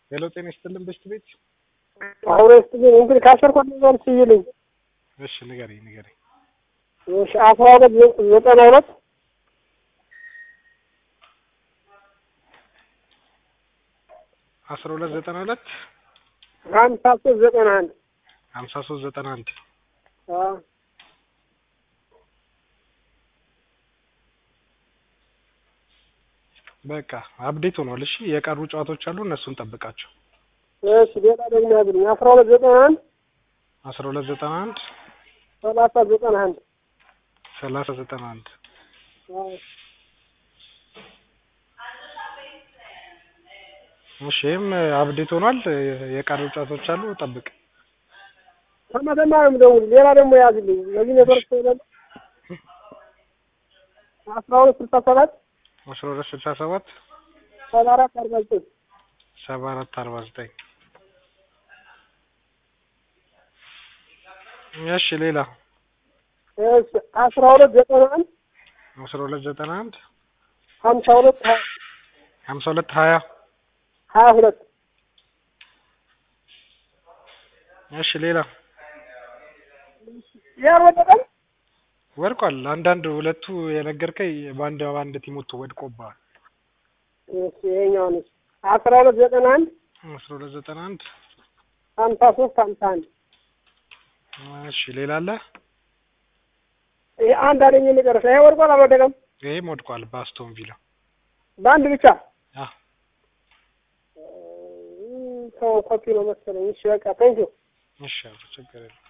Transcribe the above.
ሄሎ ጤና ይስጥልን በሽት ቤት አሁን ስትልኝ እንግዲህ ካሰርኳት ነገር ስይልኝ እሺ ንገረኝ ንገረኝ እሺ አስራ ሁለት ዘጠና ሁለት አስራ ሁለት ዘጠና ሁለት ሀምሳ ሶስት ዘጠና አንድ ሀምሳ ሶስት ዘጠና አንድ አዎ በቃ አፕዴት ሆኗል። እሺ የቀሩ ጨዋታዎች አሉ፣ እነሱን ጠብቃቸው። እሺ ሌላ ደግሞ ያዝልኝ አስራ ሁለት ዘጠና አንድ አስራ ሁለት ዘጠና አንድ ሰላሳ ዘጠና አንድ ሰላሳ ዘጠና አንድ አዎ እሺ ይህም አፕዴት ሆኗል። የቀሩ ጨዋታዎች አሉ፣ ጠብቅ። ከመተማ ነው የምደውል። ሌላ ደግሞ ያዝልኝ ለዚህ ነበር ስለለ አስራ ሁለት ስልሳ ሰባት አስራ ሁለት ስልሳ ሰባት ሰባ አራት አርባ ዘጠኝ ሰባ አራት አርባ ዘጠኝ እሺ ሌላ እሺ አስራ ሁለት ዘጠና አንድ አስራ ሁለት ዘጠና አንድ ሀምሳ ሁለት ሀያ ሀምሳ ሁለት ሀያ ሀያ ሁለት እሺ ሌላ ያልወደቀም ወድቋል። አንዳንድ ሁለቱ የነገርከኝ በአንድ በአንድ ቲሞቱ ወድቆብሃል። እሺ ይኸኛውን እሺ አስራ ሁለት ዘጠና አንድ አስራ ሁለት ዘጠና አንድ ሀምሳ ሶስት ሀምሳ አንድ እሺ ሌላ አለ? ይሄ አንድ አለኝ የመጨረሻ ይሄ ወድቋል አልወደቀም ይሄም ወድቋል በአስቶን ቪላ በአንድ ብቻ አ ሰው ኮፒ ነው መሰለኝ እሺ በቃ ቴንኪው እሺ ችግር የለም።